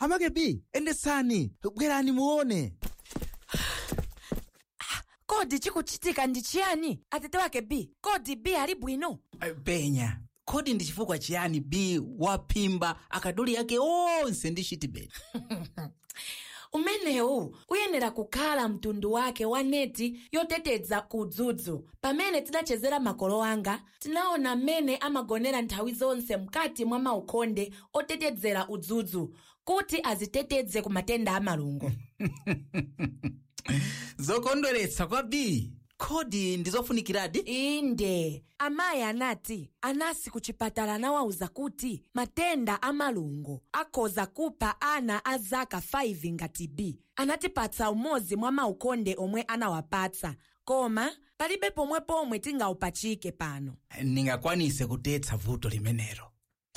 amake b endesani bwerani muone kodi chikuchitika ndi chiyani atete wake b kodi b ali bwino penya kodi ndi chifukwa chiyani b waphimba akaduli ake onse ndi chitibeti umenewu uyenera kukhala mtundu wake wa neti yoteteza kudzudzu pamene tidachezera makolo anga tinaona mmene amagonera nthawi zonse mkati mwa maukonde otetezera udzudzu kuti aziteteze ku matenda amalungo zokondweretsa kwa b kodi ndizofunikiradi inde amayi anati anasi ku chipatala anawawuza kuti matenda amalungo akhoza kupha ana a zaka 5 ngati b anatipatsa umodzi mwa maukonde omwe anawapatsa koma palibe pomwe pomwe tingawupachike pano ndingakwanise kutetsa vuto limenelo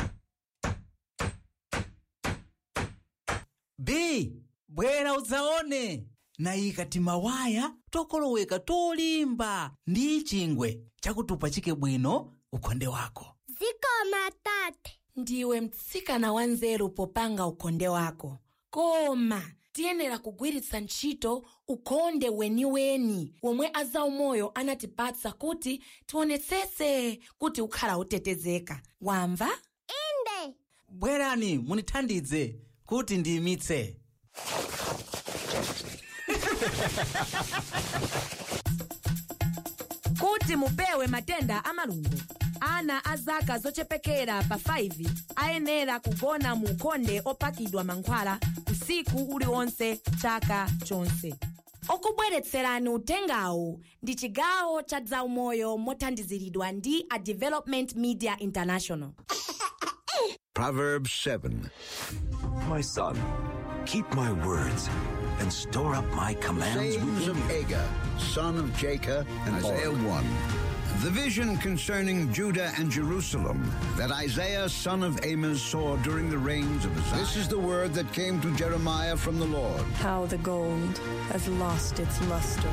b bwera udzaone nayika timawaya tokoloweka tolimba ndi chingwe chakutupachike bwino ukonde wako zikoma tate ndiwe mtsikana wanzeru popanga ukonde wako koma tiyenera kugwiritsa ntchito ukonde weniweni womwe azaumoyo anatipatsa kuti tionetsetse kuti ukhala utetezeka wamva inde bwerani munithandize kuti ndiyimitse kuti mupewe matenda amalungo ana a zaka zochepekera pa 5 ayenera kugona mu ukonde opakidwa mankhwala usiku uliwonse chaka chonse okubweretserani utengawu ndi chigawo cha zaumoyo mothandiziridwa ndi a development media international Proverbs 7. My son, keep my words and store up my commands sayings within of you. Agur, son of Jacob, and Isaiah 1. The vision concerning Judah and Jerusalem that Isaiah, son of Amos, saw during the reigns of Uzziah. This is the word that came to Jeremiah from the Lord. How the gold has lost its luster.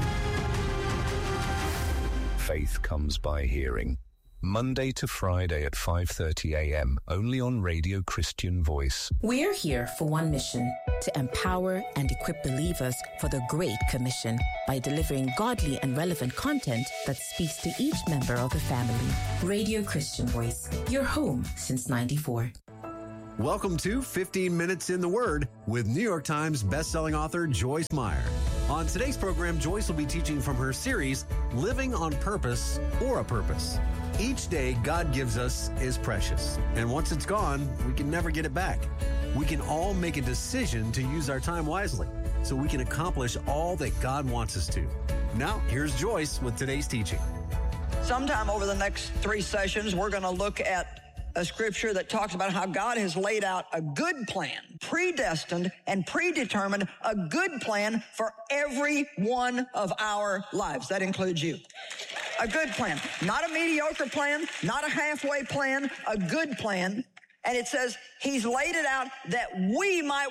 Faith comes by hearing. Monday to Friday at 5:30 a.m. only on Radio Christian Voice. We're here for one mission to empower and equip believers for the Great Commission by delivering godly and relevant content that speaks to each member of the family. Radio Christian Voice, your home since 94. Welcome to 15 Minutes in the Word with New York Times bestselling author Joyce Meyer. On today's program, Joyce will be teaching from her series, Living on Purpose or a Purpose. Each day God gives us is precious, and once it's gone, we can never get it back. We can all make a decision to use our time wisely so we can accomplish all that God wants us to. Now, here's Joyce with today's teaching. Sometime over the next three sessions, we're going to look at a scripture that talks about how God has laid out a good plan, predestined and predetermined a good plan for every one of our lives. That includes you. A good plan, not a mediocre plan, not a halfway plan, a good plan. And it says he's laid it out that we might